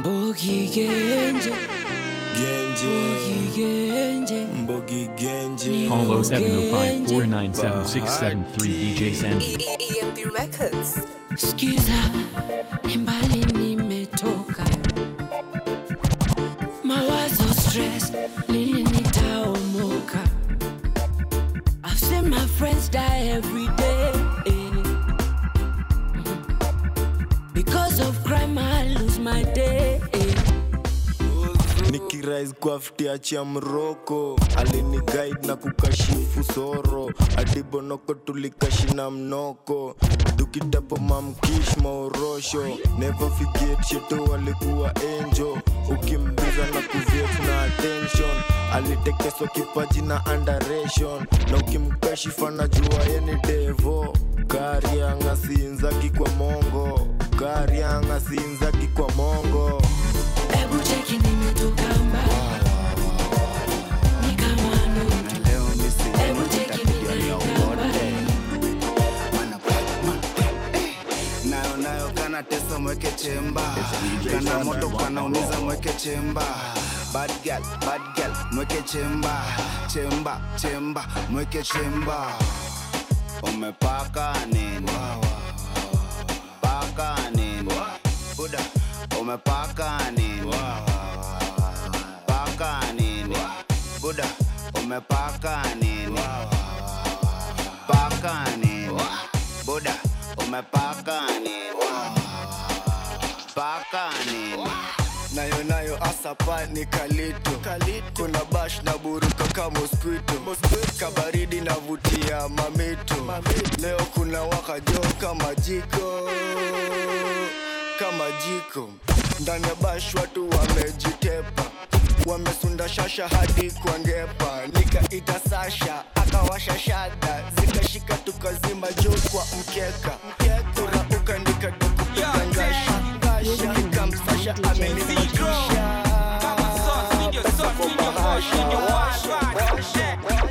Mbogi Genje, Genje, Mbogi Genje. Mbogi Genje. Call 0705 497 673 DJ Sanji. EMP Records. Skiza, ni mbali nimetoka, mawazo stress, lini nitaomoka? I've seen my friends die every day. Because of crime, I lose my day. nikirais kwa ftiachi ya mroko alini guide na kukashifu soro adibonoko tulikashina mnoko tukitapo mamkish maorosho never forget sheto walikuwa enjo ukimbiza na kuviet na attention alitekeswa kipaji na underation na ukimkashifa na jua yeni devo karianga siinzaki kwa mongo karianga siinzaki kwa mongo Ebu cheki nimetoka mbali, ni kama ndoto. Ebu cheki nimetoka mbali. nayo nayo kana tesa mweke chemba kana moto kanaumiza mweke chemba bad girl, bad girl, mweke chemba chemba chemba mweke chemba umepaka nini paka nini buda umepaka nini paka nini buda umepaka nini paka nini buda umepaka nini paka nini nayo nayo asapa ni kalito kuna bash na buruka ka mosquito kabaridi navutia mamito leo kuna wakajo kama jiko kama jiko ndani ya bash watu wamejitepa wamesunda shasha hadi kwa ngepa nikaita sasha akawasha shada zikashika tukazima juu kwa mkeka kurauka nikadokupiga ngasha nikamsasha amenifikisha pesa kwa bahasha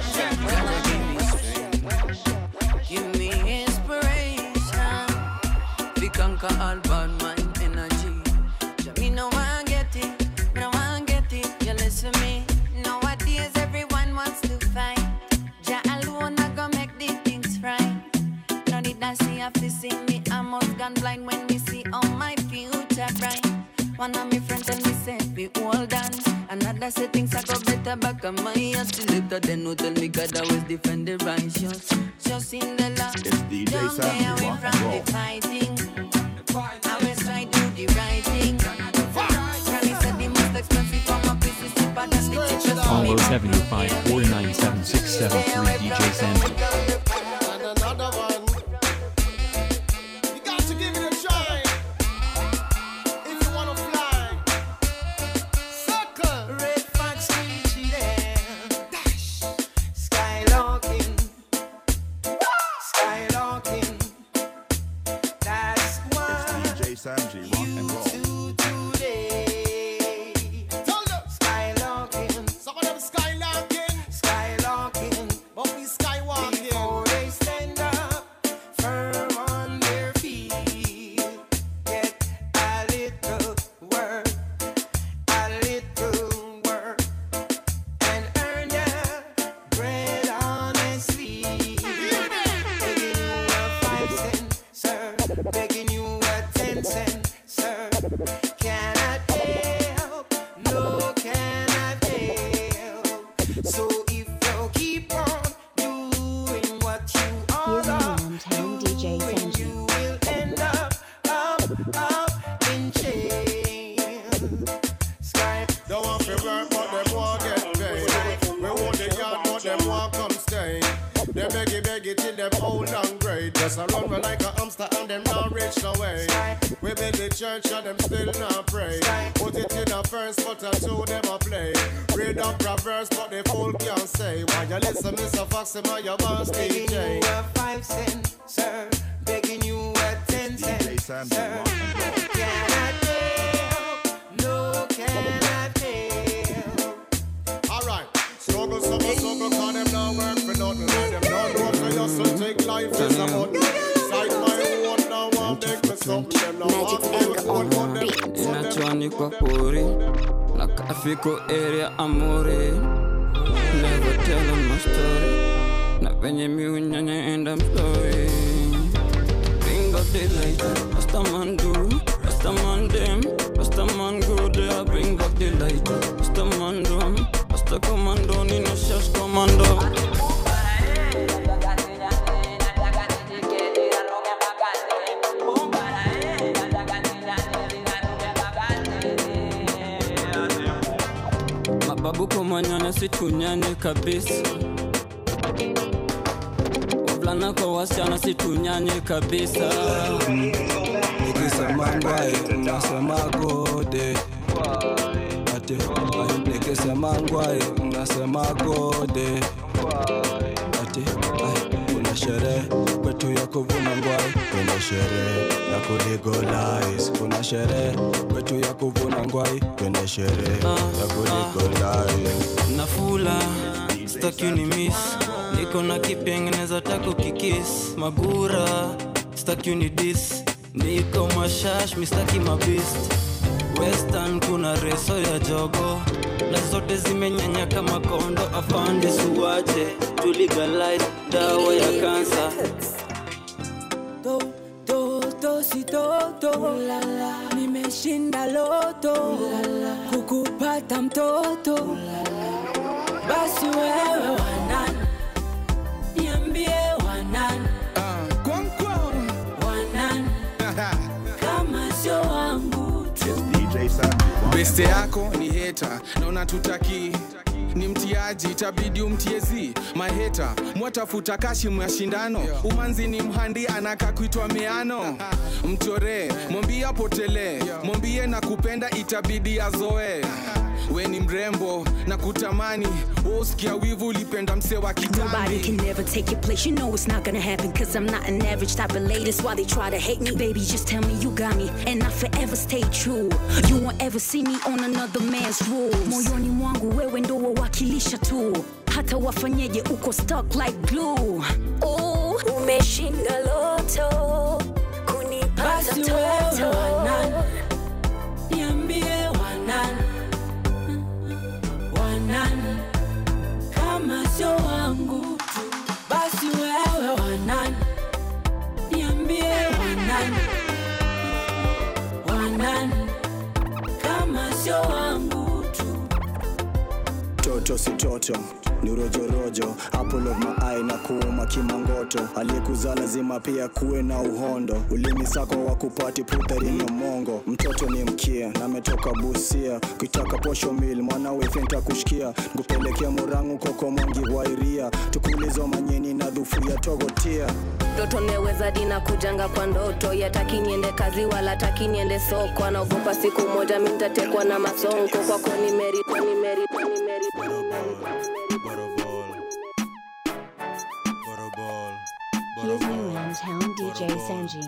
Give me inspiration. We conquer all bad mind energy. Ja, me no one get it, me no one get it. You listen me. Nowadays everyone wants to fight. Ja alone I go make the things right. No need I see have to see me. I'm most gone blind when we see all my future bright. One of my friends tell me say we hold on. Another say things I go better back on my ass. Still later then who tell me God always defend the righteous. Just in the law. It's DJ Don't Sam, stay you away rock from and roll. the fighting. I always try to do the right thing. Granny said the most expensive for my piece is cheaper than the cheapest for Call me. 0705 497 673 DJ Sanji. And another one. You got to give it a try. If you wanna fly. Circle. Red fox screechy there. Dash. Skylarking. Skylarking. That's what DJ Sanji, rock and roll. you do today. Skylarking. Some of them skylarking. Skylarking. But we skywalking. Before they stand up firm on their feet. Get a little work. A little work. And earn your bread honestly. Begging you a five cent, sir. Begging you a ten cent, sir. Cannot help, no cannot help. So if you keep on doing what you are Here's a man telling DJ Sanji. you will end up, up, up in jail. Sky. Don't want to work, but them want get paid. We want the yard, but them want come stay. They beg it, beg it till them old and great. Just a run me like a hamster and them not reach no way. We build the church and them still not pray. Put it in a first, but a two them a play. Read up Proverbs, but the fool can't say. Why you listen, Mr. Foxy, my your boss DJ. Begging you a five cent, sir. Begging you a ten DJ Sanji, rock and roll. Cannot help, no cannot help. Alright, struggle, struggle, struggle, cause them not work for nothing. Let them not work for just to take life is a button. Sight my own, now I'm big for something. Them now Magic want anger on one, one, them beat. so them nyonyi kwa pori na kafiko area amore never tell 'em my story na venye miunyanya enda mstori Bring up the light, Rastaman do, Rastaman them, Rastaman go there, bring up the light, Rastaman do, Rasta commando, Nino Shash commando. Mababu kumanyana situnyane kabisa wavulana kwa wasichana situnyanye kabisa nikisema ngwai unasema gode ati ai, nikisema ngwai unasema gode ati ai, kuna sherehe kwetu ya kuvuna ngwai kuna sherehe ya kulegalize kuna sherehe kwetu ya kuvuna ngwai kuna sherehe ya kulegalize nafula staki ni miss niko na kipengeneza tako kikis magura staki ni dis niko mashash mistaki mabist western kuna reso ya jogo na zote zimenyanya kama kondo afande suwache tuligalize dawa ya kansa do do do si do do nimeshinda loto kukupata mtoto basi wewe wanan niambie wanan wanan kama sio wangu tu beste yako ni heta na unatutaki ni mtiaji itabidi umtiezi maheta mwatafuta kashi mwa shindano umanzi ni mhandi anaka kuitwa meano mchoree mwambie apotelee mwambie na kupenda itabidi azoe we ni mrembo na kutamani woskia wivu ulipenda mse wa Nobody kitambi can never take your place. You know it's not gonna happen. Cause I'm not an average type of lady. That's why they try to hate me. Baby, just tell me you got me. And I forever stay true. You won't ever see me on another man's rules. Moyoni mwangu wewe ndo wawakilisha tu. Hata wafanyeje uko stuck like glue. Oh, umeshinda loto. Kunipata basi wewe toto. wanan niambie wanan wanan kama sio wangu tu basi wewe wanan niambie wanan wanan kama sio wangu tu toto si toto ni rojorojo apple of my eye na kuuma kimangoto aliyekuzaa lazima pia kuwe na uhondo ulimi sako wa kupati putharina mongo mtoto ni mkia na ametoka busia kuitaka posho mil mwana wefenta kushikia nkupelekea murangu koko mwangi wairia tukulizo manyeni na dhufu ya togotia ndoto neweza dina kujanga kwa ndoto yataki niende kazi wala taki niende soko anaogopa siku moja mi ntatekwa na masonko kwako nimeripa nimeripa nimeripa Here's new in town DJ Sanji.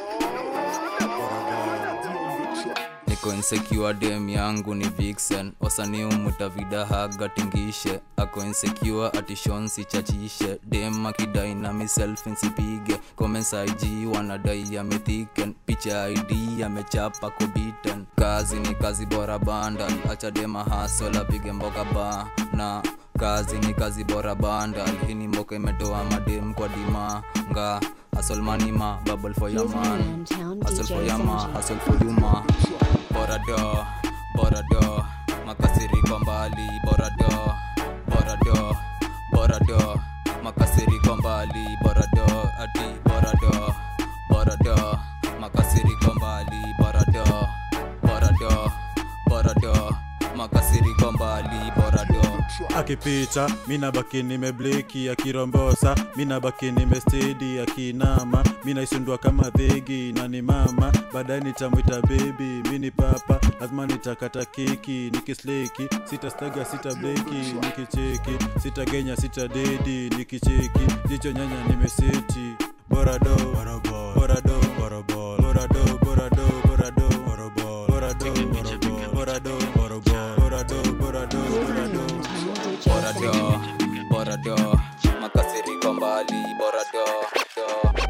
niko insecure dem yangu ni vixen wasanii umuta vidahaga tingishe ako insecure atishonsi chachishe dem akidai na miself nsipige comments ig wanadai amethiken picha id amechapa kobiten kazi ni kazi bora bandal acha dema hasol apige mboka ba na kazi ni kazi bora bandal hii ni mboka imetoa madem kwa dimanga asolmanima bubble for your man hustle for your man hustle for you man borado borado makasiriko mbali borado borado borado makasiriko mbali borado ati borado borado makasiriko mbali borado borado borado makasiriko mbali borado akipita mina baki nimebleki akirombosa mina baki nimestedi akinama mina isundua kama dhegi na ni mama baadaye nitamwita bebi mini papa lazima nitakata keki nikisleki sitastaga sita bleki nikicheki sitagenya sita dedi nikicheki jicho nyanya nimeseti borado borado borado borado borado borado borado borado borado borado borado borado borado borado makasiriko mbali borado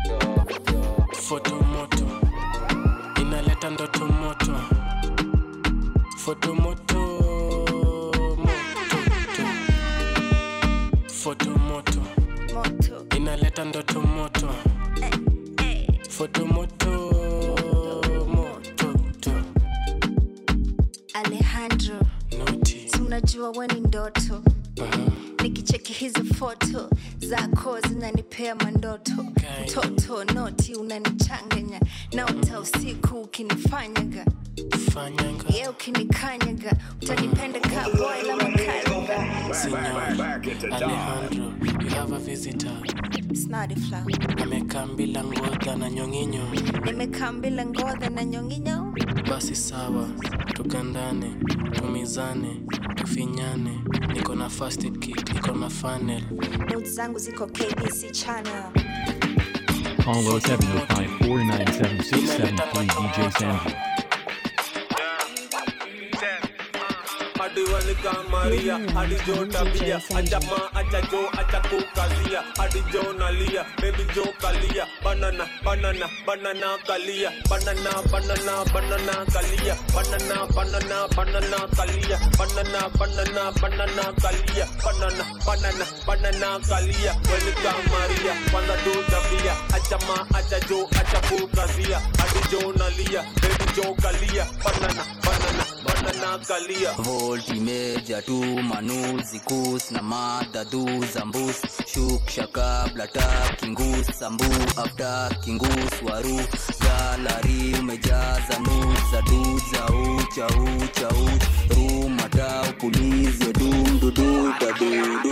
foto moto inaleta ndoto moto fotomoto fotomoto inaleta ndoto moto fotomoto mototo alejandro si unajua we ni ndoto nikicheki hizi foto zako zinanipea mandoto mtoto noti unanichanganya naota usiku ukinifanyaga ye ukinikanyaga utanipenda kaboy la makanga Signor Alejandro, you have a visitor. snadifla Amekaa bila ngoja na nyonginyo. nimekaa mbila ngodha na nyonginyo Basi sawa, tukandane, tumizane, tufinyane. Niko na first aid kit, niko na funnel. notes zangu ziko kbc channel Call 0705 497 673 DJ Sanji. hadi walika maria hadi jo tabia ajama ajajo achakukazia hadi jo nalia baby jo kalia banana banana banana kalia banana banana banana kalia banana banana banana kalia banana banana banana kalia banana banana banana kalia walika maria kwanza tu tabia ajama ajajo achakukazia hadi jo nalia baby jo kalia banana banana banana kalia voltimeja tu manuzi kus na madadhu zambus shuk shaka blata kingus sambu afta kingus waru galari umejaza nuza duza ucha ucha uch rumata upulize dumdudu dadududu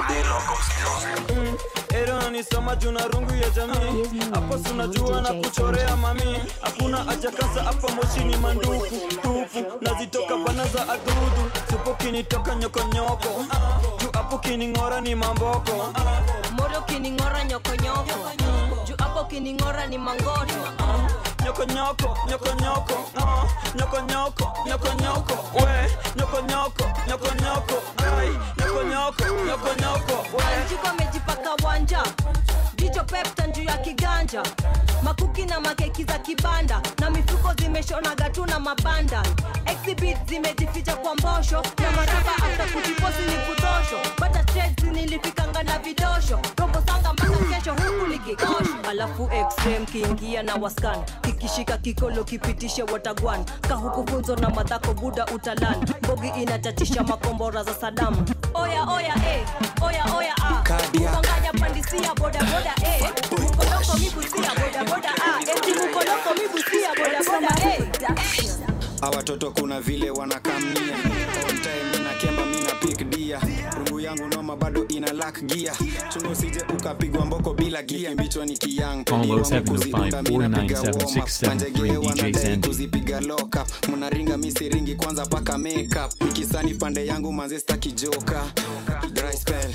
Era nisoma juna rungu ya jamii hapo sunajua na kuchorea mami hakuna haja kasa hapa moshini manduku tupu nazitoka bana za adudu supo kinitoka nyokonyoko juu hapo kining'ora ni mamboko moro kining'ora nyokonyoko juu hapo kining'ora ni mangoto nyokonyoko nyokonyoko ah, nyokonyoko nyokonyoko we nyokonyoko nyokonyoko ai nyokonyoko nyokonyoko we anjiko amejipaka wanja jicho pepta juu ya kiganja makuki na makeki za kibanda na mifuko zimeshonaga tu na mabanda exhibit zimejificha kwa mbosho na maraba hata kujiposi ni kutosho bata trades nilifikanga na vidosho robo sanga mpaka kesho huku likikosho alafu xm kiingia na waskan kikishika kikolo kipitishe watagwan kahuku funzo na madhako buda utalan bogi inatatisha makombora za sadamu oya oya eh, oya oya ah. Cardiac. Mukanganya pandisia boda boda eh. Mukoloko mibusia boda boda ah. Eti mukoloko mibusia boda boda eh. Hawa watoto kuna vile wanakamia on time na kemba mina pick dia rungu yangu noma bado ina lack gia chungu usije ukapigwa mboko bila gia mbichwa ni kiyang Call Pediwa mkuziunda, mina piga 0705 warm up. 497 Panjegee 673 DJ wanadai Sandy. kuzipiga lock up mnaringa misiringi kwanza paka makeup ikisani pande yangu manze staki joka dry spell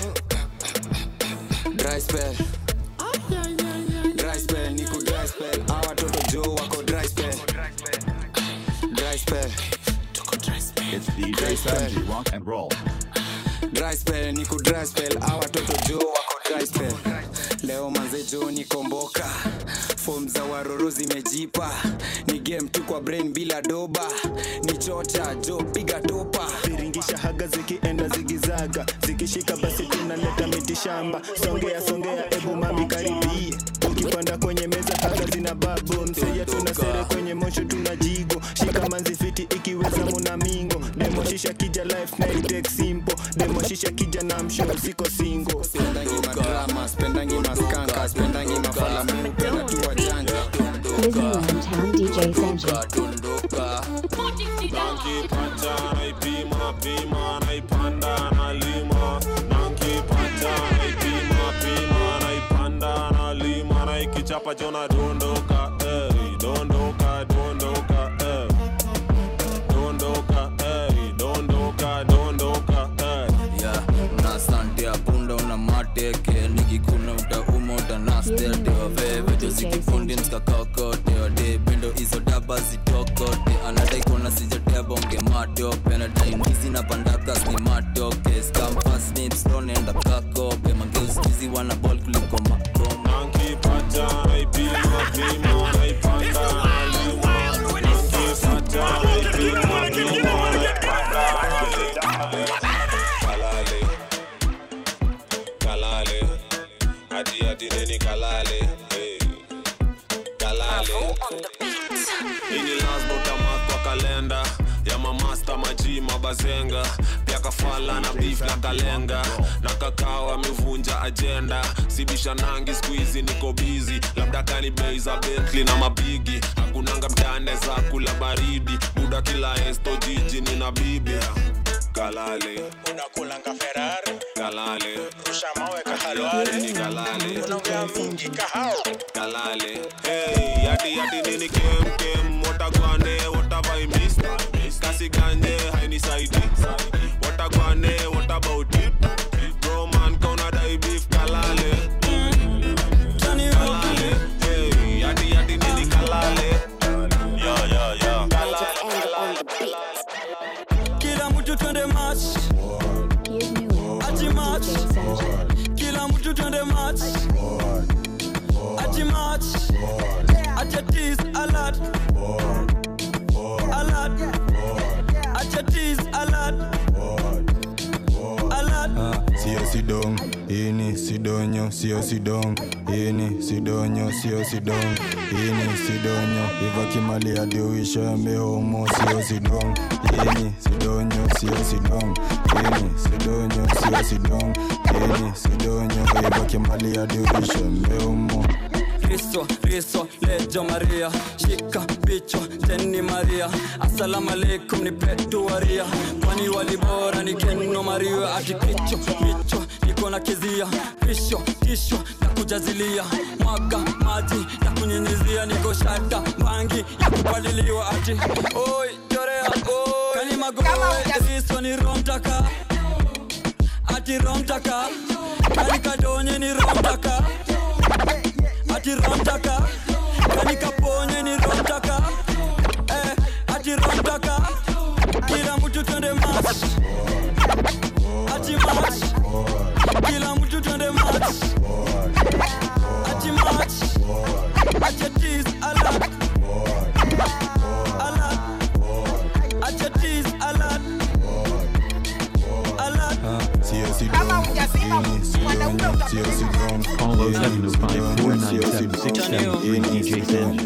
dry spell dry spell niku dry spell hawa watoto jo wako dry spell dry spell It's DJ Sanji, rock and roll. dry spell niku dry spell hawa watoto jo wako dry spell leo manze jo nikomboka fom za waroro zimejipa ni game tu kwa brain bila doba ni chota jo piga topa viringisha haga zikienda zigizaga zikishika basi tunaleta miti shamba songea songea ebu mami karibie ukipanda kwenye meza haga zina babo mseya tuna sere kwenye mosho tuna jigo shika manzi fiti ikiweza muna mingo demoshisha kija life na itek simple demoshisha kija na msho siko singo spendangi madrama spendangi maskanka spendangi mafala mupenda tu wajanja Town DJ Sanji. nankipata naipima pima naipanda nalima nankipata naipima pima naipanda nalima naikichapa chona dondoka eh, dondoka dondoka eh. dondoka eh, dondoka dondoka eh. ya una sante apunda una mateke nikikuna utauma utanastetewa veve josikifundi mskakakote wade pendo hizo daba zitokote anadai kuona sijatebonge matope anadai ndizi na pandakas ni matoke skamfasnipstonenda kakope mageuskizi wana bol kuliko makoma nankipata naipima pima naipanda nalima nankipata naipima pima naipanda lazima utamark kwa kalenda ya mamasta maji mabazenga pia kafala na beef na kalenga na kakao amevunja ajenda sibisha nangi skuizi niko bizi labda kani bei za Bentley na mabigi hakunanga mtane za kula baridi buda kila esto jiji nina bibi kalale unakulanga ferari kalale rusha mawe kahalwale ni kalale unaongea mingi kahao kalale hey yati yati nini kem kem watagwane watavaimis kasi ganje hainisaidi watagwane what about it bro man kauna dai beef kalale kalale hey yati yati nini kalale yo yo yo kila mtu twende match ati match kila mtu twende match ati match ati tease alert alert ati tease alert alert sio sidong ini sidonyo sio sidong ini sidonyo sio sidong ini sidonyo iva kimali adiuisha mehomo sio sidong ini sidonyo sio sidong ini sidonyo sio sidong ini sidonyo iva kimali adiuisha mehomo Riso, riso, lejo Maria Shika bicho, teni Maria Assalamu alaikum ni petu waria Kwani walibora ni keno Maria Ati kicho, micho, niko na kizia Pisho, kisho, na kujazilia Mwaga, maji, na kunyinyizia Niko shata, bangi, ya kupaliliwa Ati, oi, chorea, oi Kani magoe, riso ni romtaka Ati romtaka Kani kadonye ni romtaka ati romtaka kani kaponye ni romtaka eh, ati romtaka kila mtu twende match ati match kila mtu twende match ati match ati tease alert alert ati tease alert alert sio sidong ini sidonyo sio sidong Follow 705 DJ Sanji.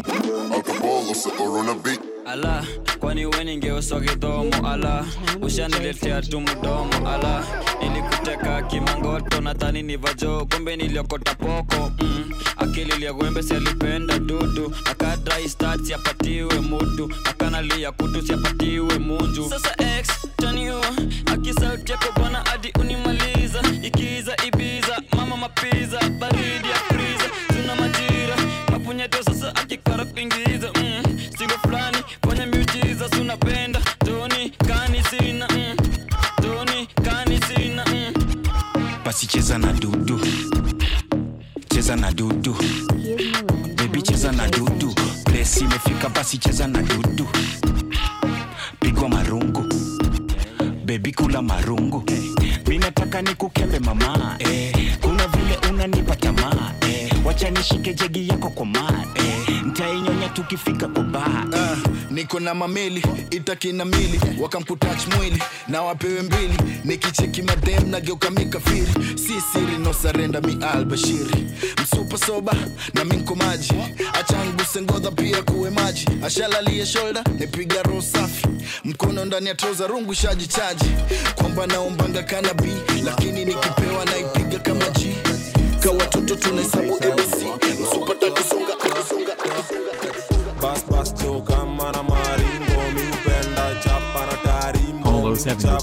ala kwani we ningeuswa kidhomo ala ushaniletea tu mdomo ala nilikuteka kimangoto nadhani ni vajo kumbe niliokota poko mm. akili liagwembe sialipenda dudu akadrai stat siapatiwe mutu akanalia kutu siapatiwe munju sasa x tanio akisauti yako bwana hadi unimaliza ikiza ibiza mama mapiza baridi ya friza tuna majira mapunyeto sasa akikara kuingiza mm. singo fulani kwenye miujiza sunapenda toni kani sina mm. toni kani sina mm. basi cheza na dudu cheza na dudu bebi cheza na dudu plesi imefika basi cheza na dudu pigwa marungu bebi kula marungu mi nataka nikukembe mama eh, kuna vile unanipa tamaa eh, wacha nishike jegi yako kwa maa eh, ntainyonya tukifika kwa baa Ah, niko na mameli itakina mili wakamputach mwili na wapewe mbili nikicheki madem nageuka mikafiri si siri no sarenda mi albashiri msupa soba na minko maji achanguse ngodha pia kuwe maji ashalalie shoulder nipiga roho safi mkono ndani ya troza rungu shaji chaji kwamba naombanga kanabi lakini nikipewa naipiga kama ji ka watoto tunahesabu abc msupata kusonga akisonga bas bas cho kama na maringo mi upenda chapa na tarimbo Follow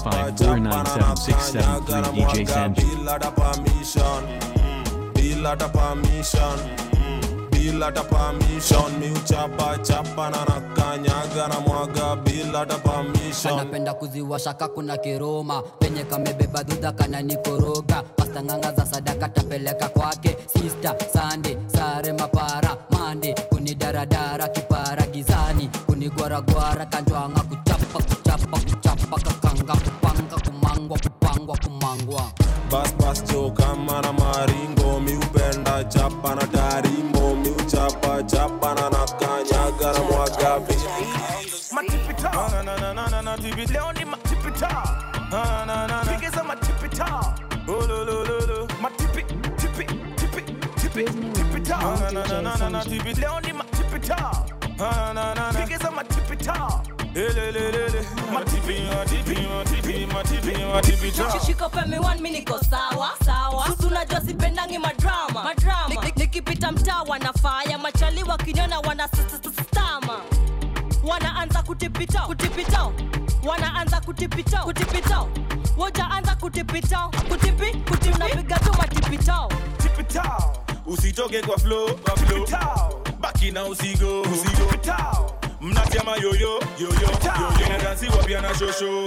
705 DJ Sanji. bila ta permission bila ta permission bila ta permission mi uchapa chapa na nakanyaga na mwaga bila ta permission anapenda kuziwasha kakuna kiroma penye kamebeba dhudha kana nikoroga pastanganga za sadaka tapeleka kwake sista sande sare mapara mande kunidaradara kipara gizani kunigwaragwara kanjwanga kuchapa kuchapa kuchapa kakanga kupanga kumangwa kupangwa kumangwa bas bas cho kama na maringo mi upenda chapa na tarimbo mi uchapa chapa na nakanyaga na mwaga matipita na na na na na na tipi leo ni matipita na na na pigiza matipita ulululu matipi tipi tipi tipi tipita na na na na na na tipi leo ni matipita Ah, na, na, na. Pigiza matipita Elelelele. Matipi, matipi, matipi, matipi, matipita shika pemi one mi niko sawa sawa Susu unajua sipendangi madrama madrama Nik- nik- nikipita mtaa wanafaya machali wakiniona wana s- s- s- stama wanaanza kutipita kutipita wanaanza kutipita kutipita wojaanza kutipita kutipi kuti unapiga tu matipita tipitao usitoke kwa flow kwa flow baki na usigo usigo mnatema yoyo yoyo yoyo na dansi wa pia na shosho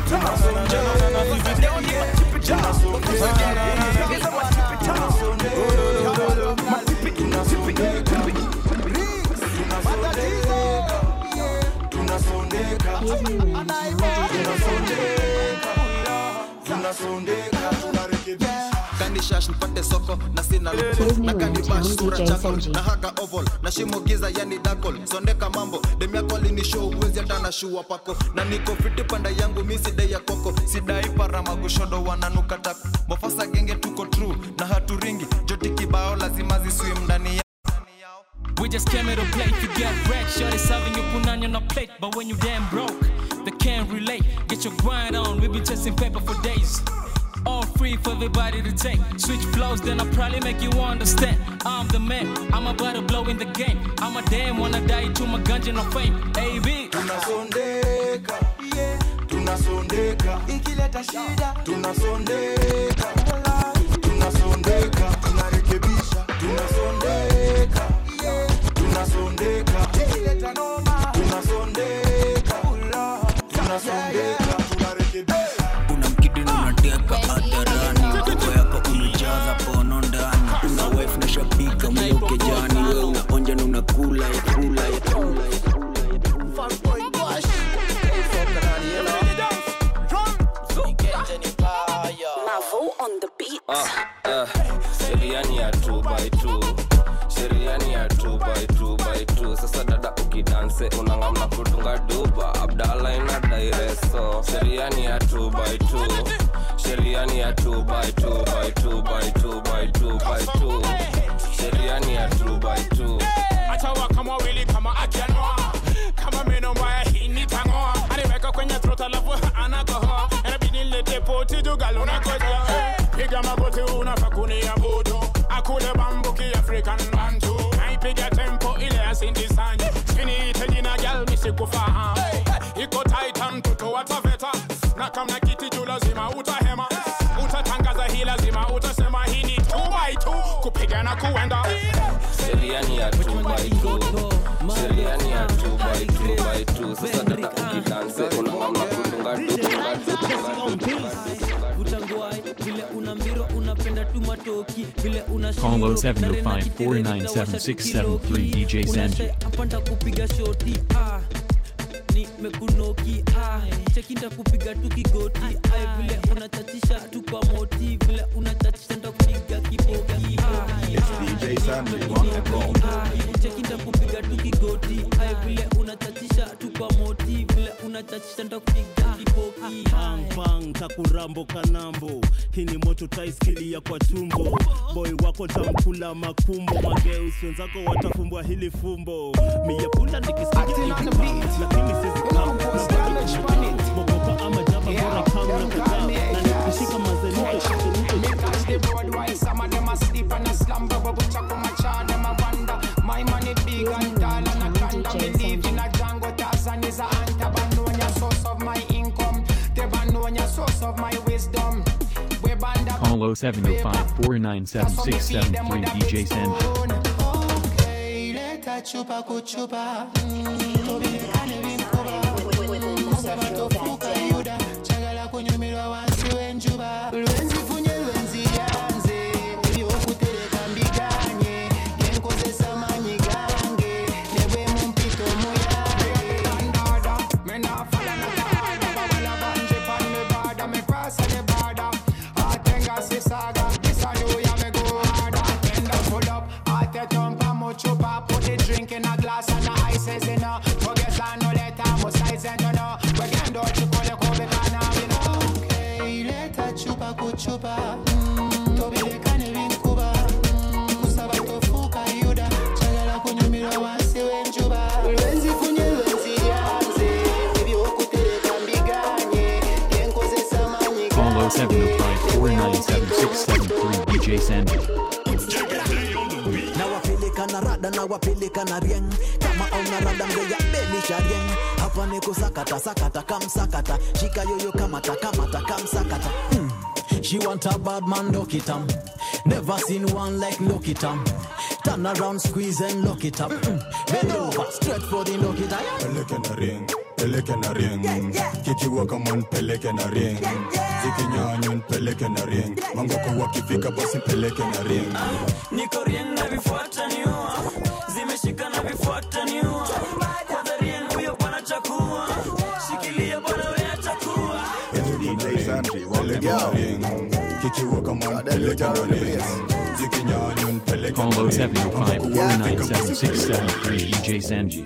kanishash nipate soko na sina na kanibash sura chakol na haga oval na shimo giza yani dakol sondeka mambo dem yako alinishow uwezi hata na shua pako na niko fiti panda yangu mi sidai ya koko sidai parama kushodo wananuka tak mofasa genge tuko true na haturingi joti kibao lazima ziswim ndani ya We just came here to play to get wrecked. Shorty serving you punani on a plate, but when you damn broke, they can't relate. Get your grind on, we be chasing paper for days. All free for everybody to take. Switch flows, then I probably make you understand. I'm the man, I'm about to blow in the game. I'm a damn wanna die to my ganja no fame. AB. tunasondeka tunasondeka ikileta shida tunasondeka tunasondeka tunarekebisha tunasondeka tunasondeka ikileta noma tunasondeka tunasondeka tunarekebisha unamkidina unateka hadharani koko yako umejaza pono ndani una wife na shabika mluke jani we unaonja na unakula ya kula ya kula Mavo on the beat. Ah, ah, sheria ni ya 2 by 2 sheria ni ya 2 by 2 by 2 sasa dada ukidanse unangamna kutunga duba abdala ina daireso sheria ni ya 2 by 2 sheria ni ya 2 by 2 by 2 by 2 by 2 by 2 sheria ni ya 2 by 2 achawa kama wili kama akianoa kama meno mbaya hii nitangoa aniweka kwenye trot alafu anakohoa inabidi nilete poti jugaluna koja piga magoti unafa kunia buto akule bambuki african bantu naipiga tempo ile asindisanyi siniite jina gal misikufahamu iko taita mtoto wataveta na kamna kiti juu lazima utahema utatangaza hii lazima utasema hii ni 2 by 2 kupigana kuenda sheria ni ya 2 by 2 sheria ni ya 2 by 2 by 2 sasa dada ukidanse unangamna kutunga duba utangwai vile una mbiro unapenda tu matoki vile una Congo 705-497-673 DJ Sanji. apanda kupiga shoti ah. nimekunoki ah. chekinda kupiga tu kigoti ay vile unachachisha tu kwa moti vile unachachisha nda kupiga kiboki ah. DJ Sanji, rock and roll. chekinda kupiga tu kigoti ay vile unachachisha tu kwa moti vile unachachisha nda kupiga kiboki pang takurambo kanambo hii ni moto taiskilia kwa tumbo boy wako tamkula makumbo mageus wenzako watafumbwa hili fumbo miyapunda nikisikia lakini sizimogoka ama jaba bora kama na kujaa na nikishika Me catch the road while some of them asleep and a slumber But we chuck my child, them a wonder My money big and tall and a conda Me live in a Django Tarzan is a hunter Banonia source of my income The Banonia source of my wisdom We band up Congo 705-497-673 DJ Sanji. Leta chupa kuchupa tobirikane binkuba kusaba tofuuka yuda kyagala kunyumirwa wansi w'enjuba lwenzifunye lwenziryanze ebyokutereka mbiganye genkozesa maanyi gange ne bwe mu mpito muyange Kandada, me nah follow no order. Bawala banje pan me border, me cross the border. Atenga sisaga, this a do ya me go harder. Tender pull up, ate tumpa muchupa, put the drink in a glass and the ice is in a. Forget I know 0705497673 DJ Sandy. nawapeleka na rada nawapeleka na rieng kama auna rada mgeya belisha rieng hapa ni kusakata sakata kamsakata shika yoyo kamata kamata kamsakata mm. She want a bad man, lock it up. Never seen one like lock it up. Turn around, squeeze and lock it up. Mm. Bend over, straight for the lock it up. peleke na ring peleke na ring kikiwa kama npeleke na ring zikinyanywa npeleke na ring mangoko wakifika basi peleke na ring niko rien na vifuata niua zimeshika na vifuata niua kwanza rien huyo bwana chakua shikilia bwana we atakuwa peleke na ring kikiwa kama npeleke na ring zikinyanywa npeleke Call na ring 0705497673 DJ Sanji.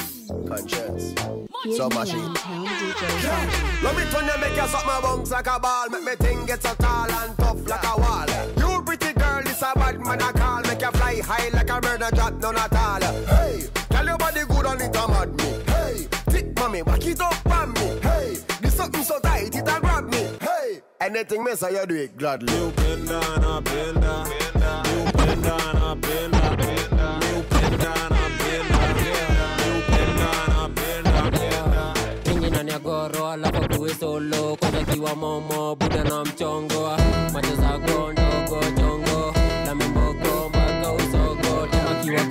So much Let me turn you make you suck my bones like a ball Make me thing get so tall and tough like a wall You pretty girl, this a bad man I call Make you fly high like a bird and drop none at all Hey, tell your body good on it a mad me Hey, thick mommy, back it up on me Hey, this something so tight it a grab me Hey, anything me say you do it gladly You bend down, I bend down You bend down, I bend down You bend down, I bend down You bend down, I bend down Pingi ndani ya goro alafu kuwe solo kwanza kiwa momo buda na mchongo macho zako ndogo chongo na mimboko mpaka usogo tema kiwa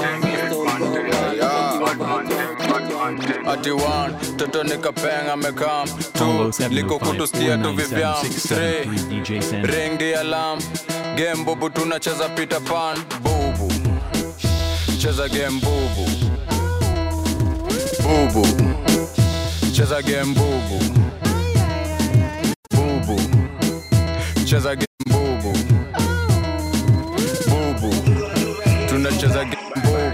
ati one toto nikapenga mekam tu liko kutustia tu vivyam three 0705497673 DJ Sanji. ring the alarm game bubu tunacheza peter pan bubu cheza game bubu bubu cheza game bubu bubu cheza game bubu bubu tunacheza game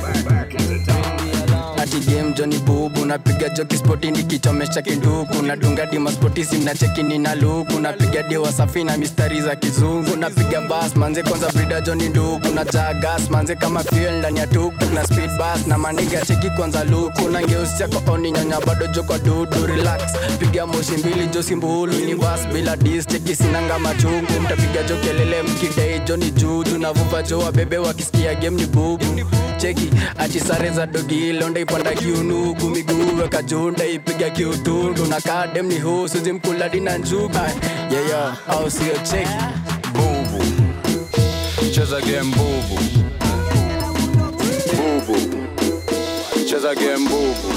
ati game joni bubu napiga joki spoti nikichomesha kinduku nadunga dima spoti simna chekini na luku napiga dewa safi na mistari za kizungu napiga bas manze kwanza brida joni nduku na jagas manze kama fuel ndani ya tuktuk na speed bus na maniga cheki kwanza luku na ngeusi yako oni nyonya bado joko dudu relax piga moshi mbili josi mbulu ni bas bila dis cheki sinanga machungu mtapiga jo kelele mkidai joni juju na vuva jo wabebe wakisikia game ni bubu cheki ati sare za dogi londa ipanda kiunuku miguu weka junda ipiga kiutundu na kadem ni husu zimkula dina njugu yeyo au sio cheki bubu cheza game bubu bubu cheza game bubu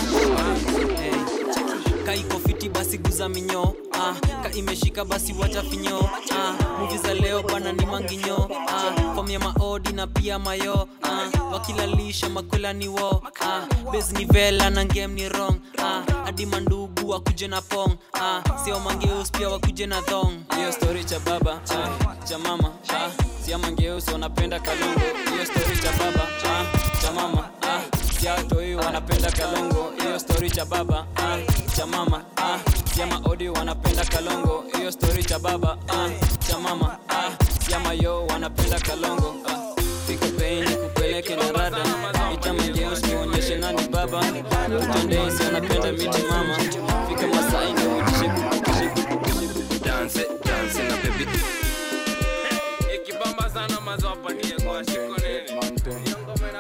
ka iko fiti basi guza minyo ah, ka imeshika basi wacha finyo ah, muvi za leo bana ni manginyo ah, fom ya maodi na pia mayo ah, wakilalisha makwela ni wo ah, bes ni vela na ngem ni rong ah, hadi mandugu wakuje na pong ah, sio mangeus pia wakuje na thong hiyo story cha baba ah, cha mama ah, sia mangeus wanapenda kalongo hiyo story cha baba ah, cha mama ah, sia toi wanapenda kalongo hiyo story cha baba ah, cha mama ah, sia maodi wanapenda kalongo hiyo story cha baba ah, cha mama ah, sia mayo wanapenda kalongo ah, fika peni kupeleke na rada itamangeus nionyeshe nani baba utendesi anapenda miti mama fika masai nionyeshe dance dance na baby ikibamba sana mazwapanie kwa shiko nene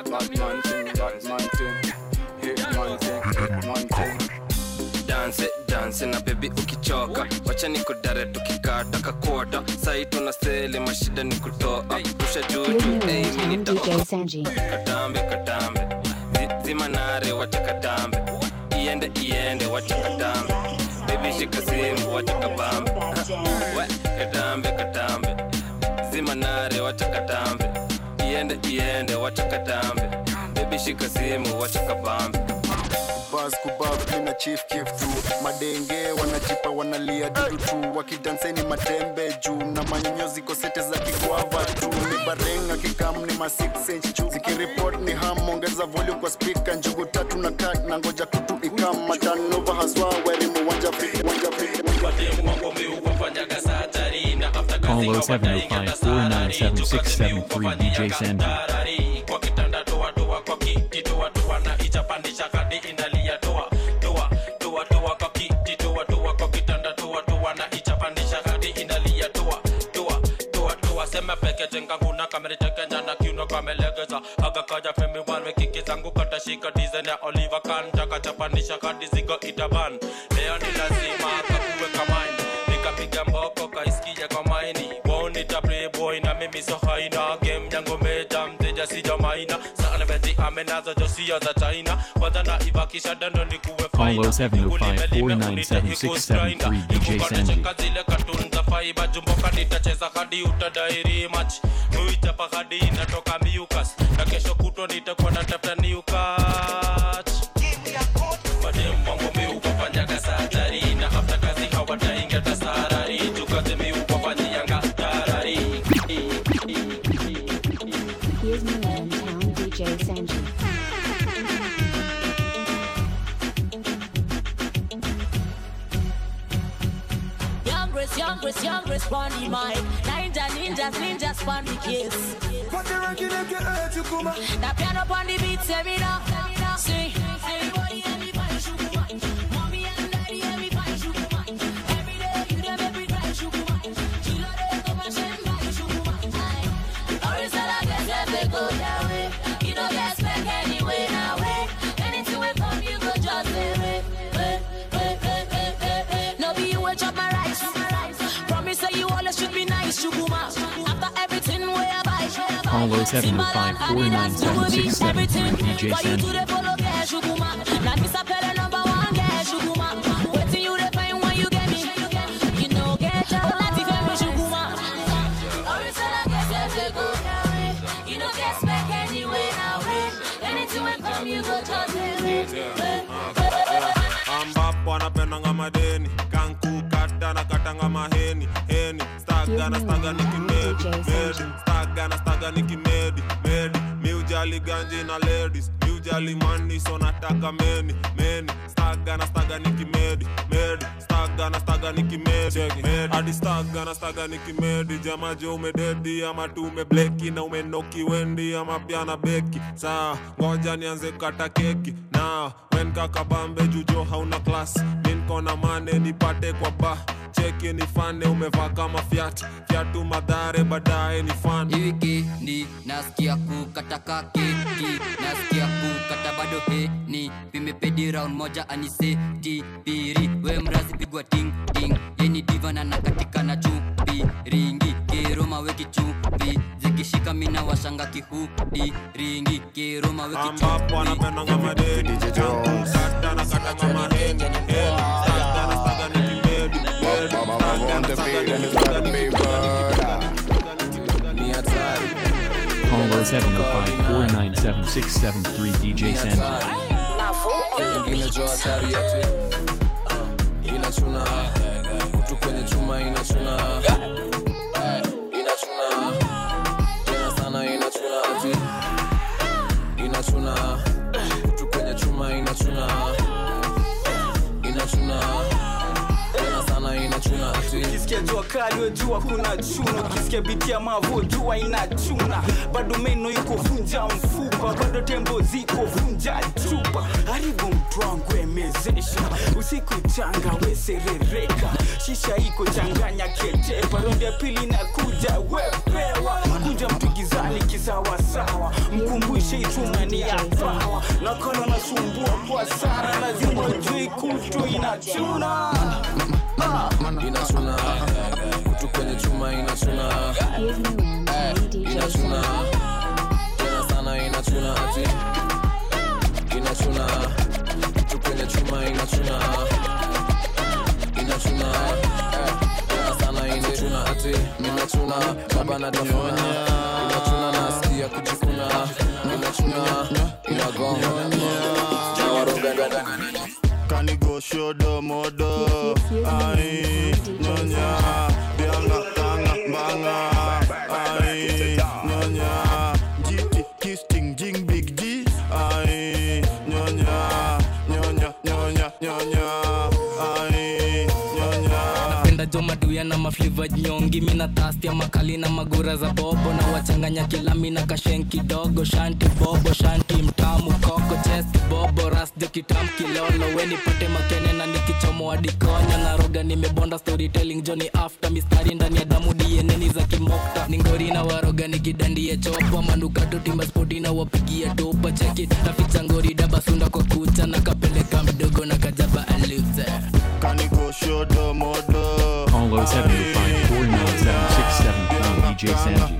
dance dance na baby ukichoka wacha nikudare tukikata kakota sai tuna sele mashida ni kutoa rusha juju hey, mini DJ Sanji. katambe katambe Zi- zima nare wacha katambe iende iende wacha katambe baby shika simu wacha kabambe we katambe katambe zima nare wacha katambe iende iende wacha katambe baby shika simu wacha kabambe bas kubab mina chief kif tu madenge wanajipa wanalia dudu tu wakidanseni matembe juu na manyonyo ziko sete za kigwava tu ni barenga kikam ni ma 6 inch juu zikiripot ni ham ongeza volume kwa speaker njugu tatu na kat na ngoja kutu ikam matanova haswa werimu wanja fit wanja fit Call 0705497673 DJ Sanji. kwa kitanda toa toa kwa kiti toa toa na ichapandisha kadi inalia toa toa toa toa kwa kiti toa toa kwa kitanda toa toa na ichapandisha kadi inalia hadi zigo itaban leo ni lazima kakuweka mind nikapiga mboko kaisikia kwa maini bonita playboy na mimi so haina game yangu meja mteja sija maina sana beti amenazo josio za china kwanza na ibakisha dando ni kuwe Call 0705497673 DJ Sanji. zile katun za faiba jumboka nitacheza hadi utadairi mach muichapa hadi inatoka miukas na kesho kutwa nitakuwa natafuta niukat madem wangu miukafanyaga satari na hafta kazi hawataingia tasarari jukaze miukafanyianga tarari Here's Milan Town DJ Sanji. Youngest, youngest, youngest on the mic. Ninja, ninjas, ninjas on the case. Put the ranking like you hurt you come That piano on the beat, say me now. See, everybody, everybody, sugar man. Mommy and daddy, everybody, sugar man. Every day, you them every cry, sugar man. Chilo de come and send by sugar man. Aye. Always tell I guess if they go that way. You don't get back anyway now way. Anything will come, you go just say wait, wait, wait, wait, wait, wait, wait. No be you will chop my rice. Promise that you always should be nice, sugar man. After everything we I buy, Call 0705497673 DJ why you do Sanji. the follow get sugar man? Now this a pele number one get sugar man. Waiting you the pain when you get me. You know get your life if you sugar man. Always tell I guess if they go that way. You know get back anyway now way. Anything will come you go just ambapo anapendanga madeni kankukata na katanga maheni heni staga na staga nikimedi medi staga na staga nikimedi medi miujali ganji na ladies miujali mani so nataka meni meni staga na staga nikimedi medi staga na staga nikimedi medi hadi staga na staga nikimedi jamaje umededi ama tu umebleki na umenoki wendi ama pia na beki saa ngoja nianze kata keki na wen kakabambe jujo hauna klas minkona mane nipate kwa ba cheki nifane umevaa kama fyat fyatu madhare baadaye ni fan wikendi nasikia kukataka keki nasikia kukata bado heni vimepedi round moja aniseti piri we mrazi pigwa ting ting yeni divana na katika na chupi ringi keroma weki chupi zikishika mina washanga kihudi ringi keroma weki ambapo anapendanga madeni kankukata na katanga maheni heni staga na staga nikimedi medi staga na staga nikimedi Call 0705497673 DJ Sanji. ingine jo hatari ati inachuna kutu kwenye chuma inachuna inachuna tena sana inachuna ati inachuna kutu kwenye chuma inachuna inachuna tena sana inachuna ati ukisikia jua kali wejua kuna chuna ukisikia biti ya mavo jua inachuna bado meno iko vunja mfupa bado tembo ziko vunja chupa haribu mtu wangu emezesha usiku changa weserereka shisha iko changanya ketepa rondi ya pili na kuja wepewa kunja mtu gizani kisawasawa mkumbushe ituna ni ya pawa nakolo nasumbua kwa sana lazima ujui kutu inachuna inachuna kutu kwenye chuma inachuna inachuna tena sana inachuna ati inachuna kutu kwenye chuma inachuna inachuna tena sana inachuna ati inachuna baba natafuna inachuna nasikia kujikuna inachuna inagonga kanigoshodo modo ai nyonya bianga kanga mbanga ai nyonya jiti kisting jing big g ai nyonya nyonya nyonya nyonya ai nyonya napenda jo maduya na mafliva nyongi mina tastia makali na magura za bobo na wachanganya kilami na kashen kidogo shanti bobo shanti mtamu koko chest bobo ras jo kitam kilolo weni pate makene na nikichomoa dikonyo na roga waroga nimebonda storytelling joni after mistari ndani ya damu dieneni za kimokta ningori na waroga nikidandia chopa manukato timba spoti na wapigia topa cheki naficha ngori dabasunda kwa kucha na kapeleka mdogo na kajaba aluze kanigoshodo modo Call 0705 497 673 DJ Sanji.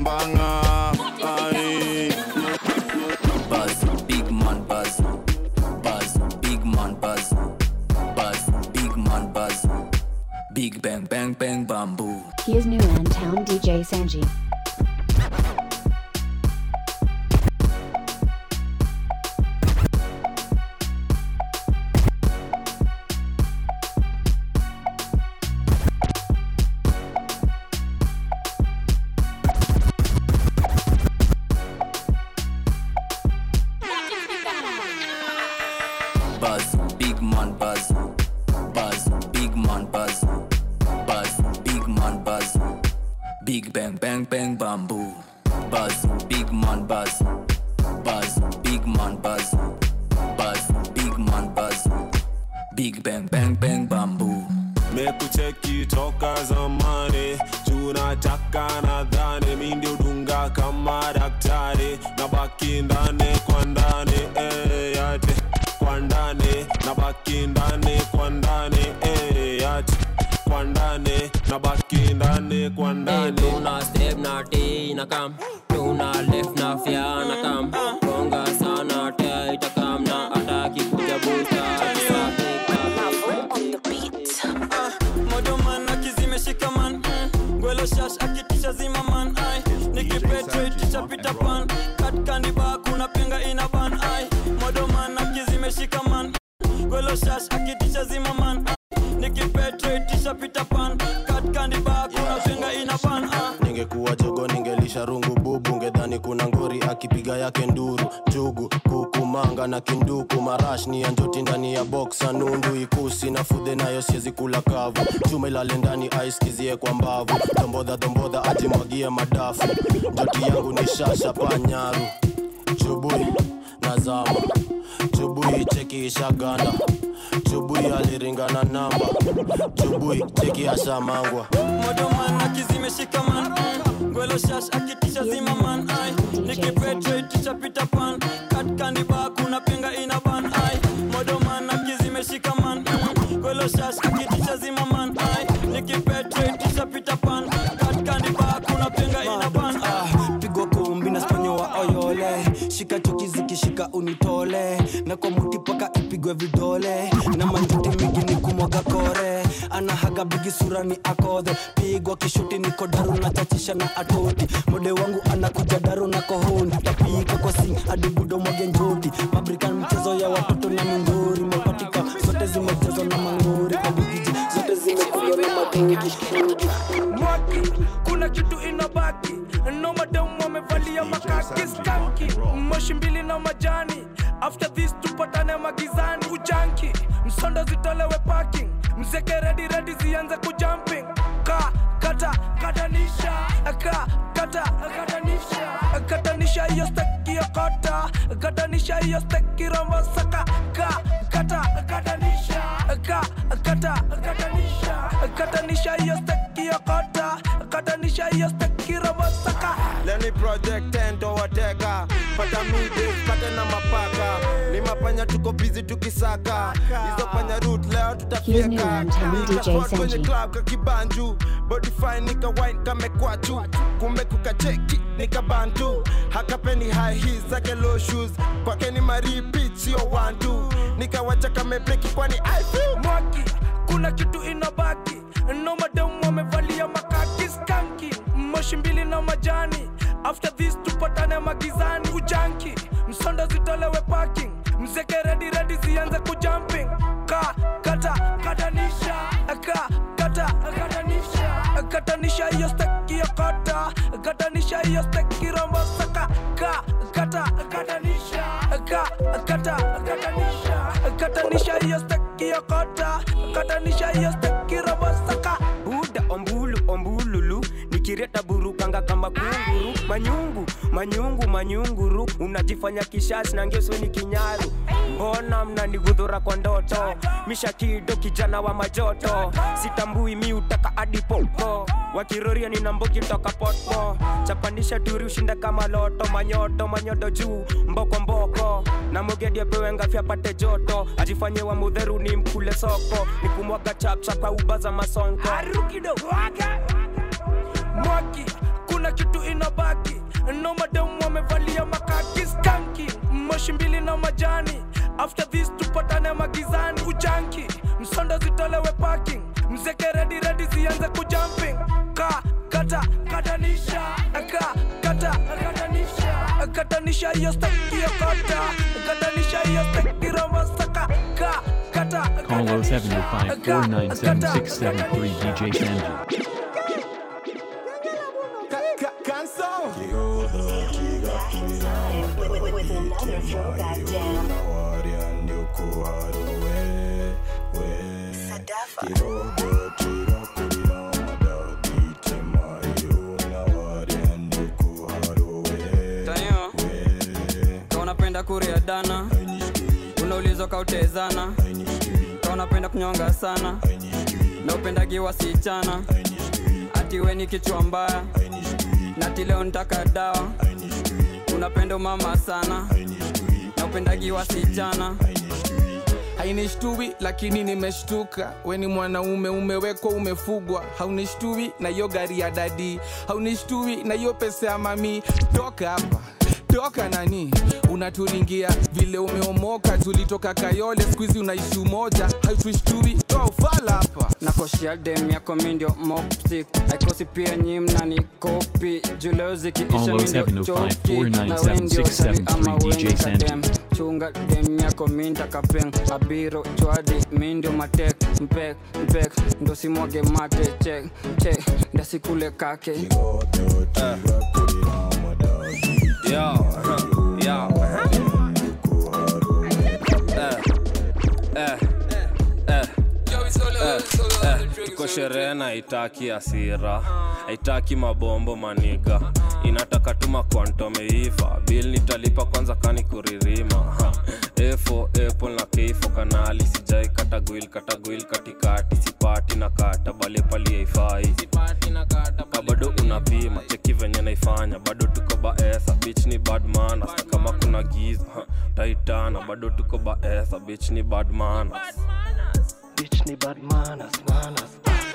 Buzz, big man buzz. Buzz, big man buzz. Buzz, big man buzz. Big bang bang bang bamboo. He is new in town DJ Sanji. Buzz, big man buzz. Buzz, big man buzz. Buzz, big man buzz. Big bang bang bang bamboo. Buzz, big man buzz. Buzz, big man buzz. Buzz, big man buzz. Big bang bang bang bamboo. mekucheki toka zamani tunataka nadhani mi ndio dunga kama daktari na baki ndani kwa ndani eh, yate kwa ndani na baki ndani kwa ndani eh, yate kwa ndani na baki ndani kwa ndani tuna step na t na kam tuna left na fya na kam gonga sana te itakam na ataki kuja busta modoman akizimeshika man mm. gwelo shash akitisha zima man ai nikipetraitisha pita pan katkandiba kuna pinga ina ban ai modoman akizimeshika man gwelo shash akitisha zima man nikipetraitisha pita pan katkandiba kuna pinga ina ban ai ningekuwa jogo ningelisha rungu bubu ngedhani kuna ngori akipiga yake nduru jugu kuku manga na kinduku marash ni ya njoti ndani ya boksa nundu ikusi na fudhe nayo siezi kula kavu chuma ilale ndani aiskizie kwa mbavu dombodha dombodha ajimwagie madafu njoti yangu ni shasha panyaru chubui nazama chubui cheki ishaganda chubui aliringana namba chubui cheki ashamangwa modoman akizimeshika man mm. gwelo shash akitisha zima man ai nikipetraitisha pita pan katkandiba kuna pinga ina ban ai modoman akizimeshika man mm. gwelo shash akitisha zima man ai nikipetraitisha pita pan katkandiba kuna pinga ina ban ai pigwa kumbi na sponyo wa oyole shika chuki zikishika unitole na kwa muti paka ipigwe vidole na manjuti mingi ni kumwaga kore anahaga bigi sura ni akodhe pigwa kishuti niko daru na chachisha na atoti mode wangu anakuja daru na kohoni tapika kwa sing hadi budo mwage njoti mabrikan mchezo ya watoto na mindori mapatika zote zimejazwa na mangori kwa bigiji zote zimekulwa na madingi mwaki kuna kitu inabaki no madamu wamevalia makaki skanki moshi mbili na majani after this tupatane magizani ujanki msondo zitolewe parking mzeke redi redi zianze kujumping ka kata katanisha ka kata katanisha katanisha hiyo steki ya kota katanisha hiyo steki rombo saka ka kata katanisha ka kata katanisha katanisha hiyo steki ya kota katanisha hiyo steki rombo saka leni project endo wateka pata mide pate na mapaka ni mapanya tuko bizi tukisaka hizo panya root leo He is new tutafyeka in town DJ Nikashot kwenye Sanji. club kakibanju body fine nika wine kamekwachu kumbe kukacheki nikabantu hakapeni high heels zake low shoes kwake ni maripit sio one two nikawacha kamebreki kwani I feel mwaki kuna kitu inabaki no madamu wamevalia makaki skanki moshi mbili na majani after this tupatane magizani ujanki msondo zitolewe parking mzeke redi redi zianze kujumping ka kata katanisha ka kata katanisha katanisha hiyo steki ya kota katanisha hiyo steki rombo saka ka kata katanisha ka kata katanisha katanisha hiyo steki ya kota katanisha hiyo steki rombo saka buda ombulu ombululu nikireta burukanga kama kunguru manyungu manyungu manyunguru unajifanya kishashi na ngesweni kinyaru mbona mnanigudhura kwa ndoto mishakido kijana wa majoto sitambui mi utaka adipopo wakiroria nina mbogi toka potpo chapandisha turi ushinda kama loto manyoto manyodo juu mboko mboko na mogedi apewe ngafi apate joto ajifanye wa mudheru ni mkule soko ni kumwaga chapchap kwa uba za masonko arukido waka mwaki kuna kitu inabaki no mademu wamevalia makaki skanki moshi mbili na majani after this tupatane magizani ujanki msondo zitolewe parking mzeke redi redi zianze kujumping ka kata katanisha ka kata katanisha katanisha hiyo steki ya kata katanisha hiyo steki romasaka ka kata Call 0705 497 673 DJ Sanji. tayo ka unapenda kuria dana unaulizwa kautezana ka unapenda kunyonga sana na upendagi wasichana ati we ni kichwa mbaya nati leo ntaka dawa unapenda umama sana na upendagi wasichana hainishtui lakini nimeshtuka weni mwanaume umewekwa umefugwa haunishtui na hiyo gari ya dadi haunishtui na hiyo pesa ya mami toka hapa toka nani unaturingia vile umeomoka tulitoka kayole skuizi unaishi umoja hautushtui toa ufala hapa nakoshia dem yako mindio mopsik aikosi pia nyimna ni kopi juleo zikiisha mindio 0705 choki na 497 wendio shari ama 673 DJ weni Sanji. kadem chunga dem yako minta kapeng abiro chwadi mindio matek mpek mpek ndo simwage mate chek chek ndasikule kake Yo, yo. Eh, eh, eh, eh, eh, tuko sherehe na haitaki hasira haitaki mabombo maniga inataka tuma kwantomeiva bil nitalipa kwanza kani kuririma Ha. efo apple na keifo kanali sijai katagwil katagwil katikati sipati na kata bale pali haifai ka bado unapima cheki venye naifanya bado tuko baesa bich ni badman hata kama kuna giza ha, taitana bado tuko baesa bich ni badman Bitch ni bad manners, manners.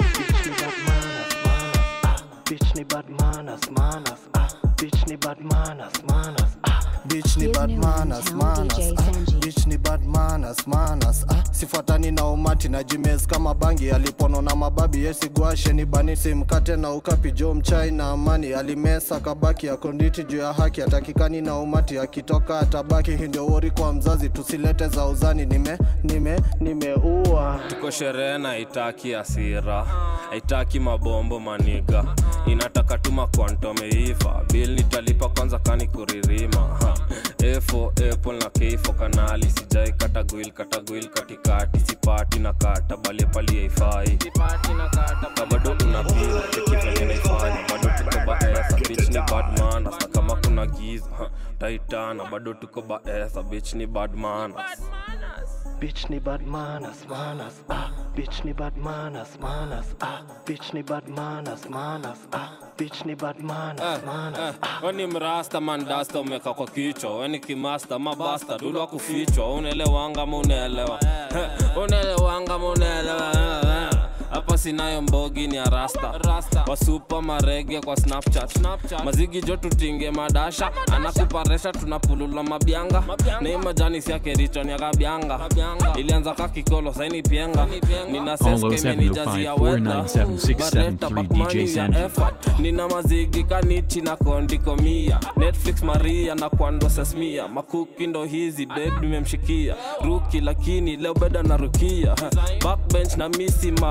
Ah, bitch ni bad manners, manners. Ah, bitch ni bad manners, manners. Ah, bitch ni bad manners, manners. Ah, bitch ni bad manners, manners. Ah, bitch ni bad manners, manners. Ah, sifuatani na umati na jimes kama bangi alipono na mababi yesigwashe ni bani simkate na ukapi jo mchai na amani alimesa kabaki akonditi juu ya haki atakikani na umati akitoka atabaki hii ndio wori kwa mzazi tusilete za uzani nime nime nimeua tuko sherehe na haitaki hasira haitaki mabombo maniga inataka tuma kwantomeiva bil nitalipa kwanza kani kuririma ha. efo apple na keifo kanali sijai katagwil katagwil katikati sipati na kata bale pali haifai ka bado unapima cheki venye naifanya bado tuko baesa bich ni badman hata kama kuna giza ha. taitana bado tuko baesa bich ni badman Bitch ni bad manners, manners. Ah, bitch ni bad manners, manners. Ah, bitch ni bad manners, manners. Ah, bitch ni bad manners, manners. weni mrasta mandasta umeka kwa kichwa weni kimasta mabasta dulwa kufichwa unaelewanga ma unaelewa unaelewanga ma unaelewa hapa sinayo mbogi ni arasta wasupa marege kwa snapchat, mazigi jo tutinge madasha anakuparesha tunapulula mabyanga na hii majani siake riton ya kabyanga ilianza ka kikolo saini pienga nina seskemenijazia weta bareta bakmani ya effort nina mazigi kanichi na kondikomia netflix maria na kwando sesmia makuki ndo hizi bed nimemshikia ruki lakini leo beda na rukia backbench na misi mabus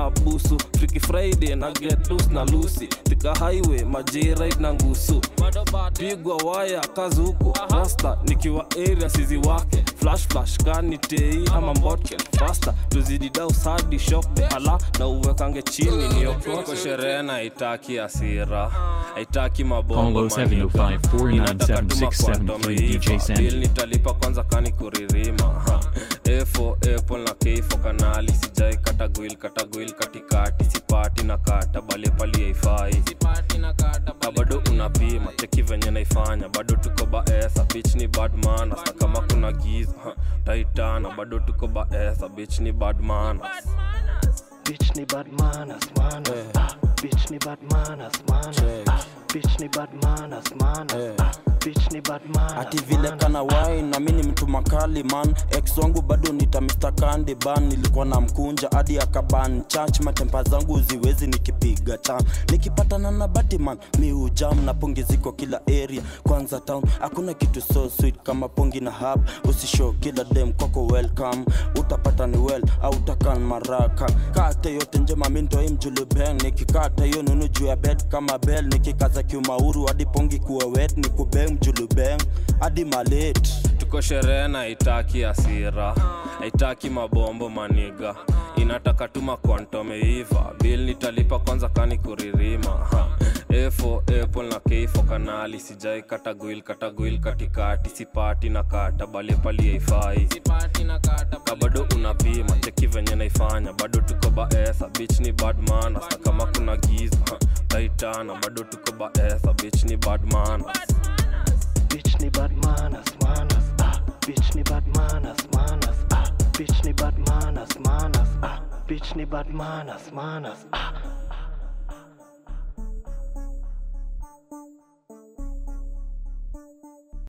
ngusu Freaky Friday na get loose na Lucy Thika highway majeride na ngusu pigwa waya kazi huku rasta nikiwa area sizi wake flash flash kani tei ama mbotken fasta tuzidi dau sadi shop de ala na uwekange chini nioko sherehe na itaki asira haitaki mabongo Call 0705-497-673 DJ Sanji. nitalipa kwanza kani kuririma ha. efo apple na keifo kanali sijai katagwil katagwil katikati sipati na kata bale pali haifai na bado unapima cheki venye naifanya bado tuko baesa bich ni badman hasa kama kuna giza ha, taitana bado tuko baesa bich ni badman Bitch ni bad manners, manners. Ah, bitch ni bad manners, manners. Ah, bitch ni bad manners, manners. Ah, bitch ni bad manners. ati vile kana wai na mi ni mtu makali man ex wangu bado nita Mr. Candy ban nilikuwa na mkunja hadi akaban church matempa zangu ziwezi nikipiga tam nikipatana na Batman mi ujam na pongi ziko kila area kwanza town hakuna kitu so sweet kama pongi na hub usishow kila dem kwako welcome utapata ni well au utakan maraka kate yote njema mi ndo imjulubeng nikikata hiyo nunu juu ya bed kama bell nikikaza kiumauru hadi pongi kuwa wet ni kubeng mjulubeng hadi malet tuko sherehe na haitaki asira haitaki mabombo maniga inataka tuma kwantomeiva bil nitalipa kwanza kani kuririma ha. efo apple na keifo kanali sijai katagwil katagwil katikati sipati na kata bale pali haifai ka bado unapima cheki venye naifanya bado tuko baesa bich ni badman hasa kama kuna giza ha. taitana bado tuko baesa bich ni badman Bitch ni bad manners, manners. Ah, bitch ni bad manners, manners. Ah, bitch ni bad manners, manners. Ah, bitch ni bad manners, manners. Ah,